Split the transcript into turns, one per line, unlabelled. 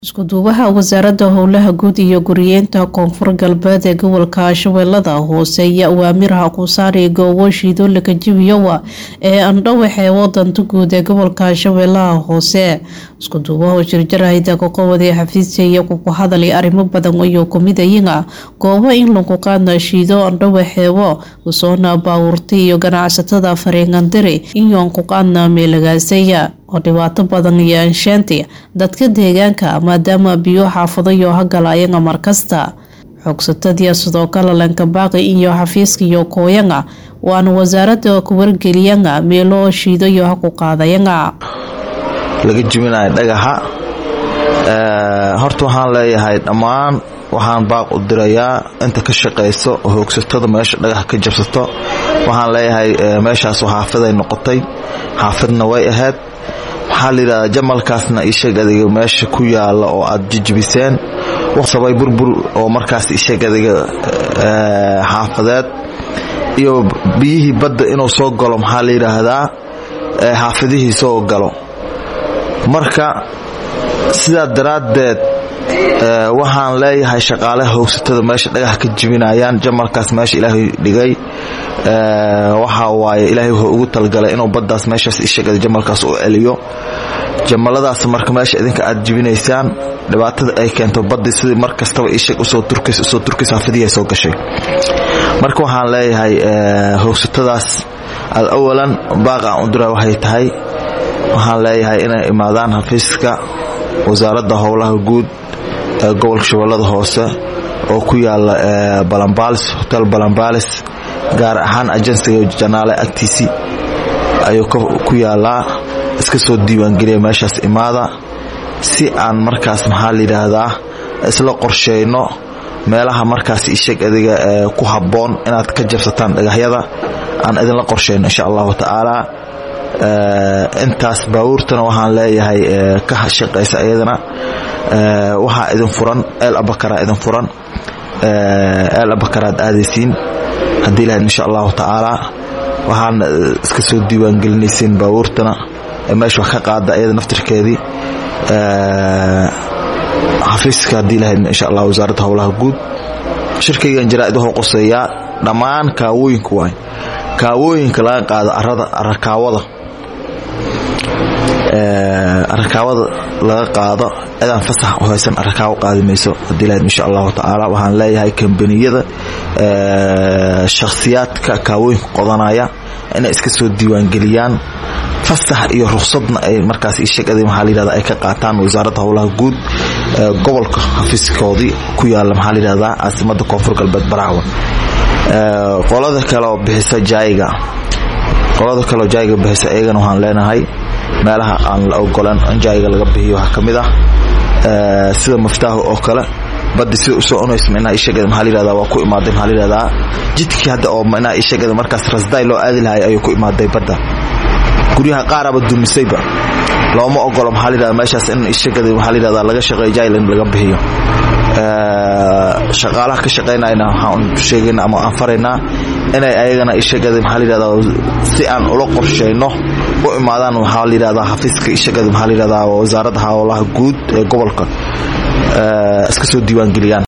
isku-duwaha wasaaradda howlaha guud iyo guryeynta koonfur galbeed ee gobolka shabeellada hoose ayaa awaamiraha ku saaray goobo shiidoolaka jabiyowa ee andhowaxe wadanta guud ee gobolka shabeellaha hoose isku-duwaha oo jirjarahayda kaqowada xafiisya iyo kukuhadalay arrimo badan ayuu kumidayina goobo in lagu qaadna shiido andhowaxeewo usoona baawurta iyo ganacsatada fariingandiri iyoon ku qaadna meelagaasaya oo dhibaato badan iyo anshaanti dadka deegaanka maadaama biyo xaafadayo hagalaayanga markasta xoogsatadii sidoo kale lankabaaqi iyo xafiiska iyo kooyanga waana wasaaradda ku wargeliyanga meelo shiidayo ha ku qaadayanga
laga jibinayo dhagaxa horta waxaan leeyahay dhammaan waxaan baaq u dirayaa inta ka shaqayso oo hoogsatada meesha dhagax ka jabsato waxaan leeyahay meeshaas xaafiday noqotay xaafidna way ahayd waxaa layidhahdaa jamalkaasna isheeg adiga meesha ku yaala oo aad jijibiseen sabay burbur oo markaas isheeg adiga xaafadeed iyo biyihii badda inuu soo galo maxaa la yidhaahdaa xaafidihii soo galo marka sidaa daraaddeed waxaan leeyahay shaqaalaha hoogsatada meesha dhagax ka jibinayaan jamalkaas meesha ilaahay dhigay waxa waaye ilaahay wuxuu ugu talgalay inuu baddaas meeshaas ishagada jamalkaas u celiyo jamaladaas marka meesha idinka aad jibinaysaan dhibaatada ay keento baddii sidii mar kastaba ishag usoo turkays usoo turkays hafidihii soo gashay marka waxaan leeyahay hoogsatadaas aad awalan baaqaan udura waxay tahay waxaan leeyahay inay imaadaan xafiiska wasaaradda howlaha guud ee gobolka shabeellada hoose oo ku yaala balambalis hotel balambalis gaar ahaan ajensiga janaale agtiisii ayuu ku yaalaa iska soo diiwaangeliya meeshaas imaada si aan markaas maxaa layidhaahdaa isla qorsheyno meelaha markaas isheg adiga ku habboon inaad ka jabsataan dhagaxyada aan idinla qorsheyno insha allahu tacaala intaas baabuurtana waxaan leeyahay ka shaqaysa iyadana waxaa idin furan eel abakaraa idin furan eel abakaraad aadaysiin haddii lahayd insha allahu tacaala waxaana iska soo diiwaangelinaysiin baabuurtana meesha wax ka qaada iyada naftirkeedii xafiiska haddii lahayd insha allah wasaaradda howlaha guud shirkaygan jaraa-id wuxuu qoseeyaa dhammaan kaawooyinka waay kaawooyinka laga qaado arada arakaawada arakaawada laga qaado cidaan fasax u haysan arakaawo qaadi mayso haddii lahayd insha allahu tacaala waxaan leeyahay kambaniyada shakhsiyaadka kaawooyinka qodanaya inay iska soo diiwaangeliyaan fasax iyo ruksadna ay markaas ishegada maxaa layihahda ay ka qaataan wasaaradda howlaha guud gobolka xafiiskoodii ku yaala maxaa layihahdaa caasimadda koonfur galbeed baraawan qolada kale oo bixisa jaayiga qolada kaleoo jaayiga bixisa iyagana waxaan leenahay meelaha aan la ogolan in jaayiga laga bixiyo waxaa ka mid ah sida maftaahu oo kale baddi sida usoo cunaysa minaa ishagada maxaa layihahdaa waa ku imaaday maxaa layihahdaa jidkii hadda oo minaa ishagada markaas rasdaay loo aadi lahay ayuu ku imaaday badda guryaha qaaraba dumisayba looma ogolo maxaa layihahdaa meeshaas in ishagada maxaa layihahdaa laga shaqeeyo jaayil in laga bixiyo shaqaalaha ka shaqaynayna waxaan sheegayna ama aan faraynaa inay ayagana ishagada maxaa layihahdaa si aan ula qorshayno u imaadaan waxaa layihahdaa xafiiska ishagada maxaa layihahdaa wasaaradda howlaha guud ee gobolka iska soo diiwaangeliyaan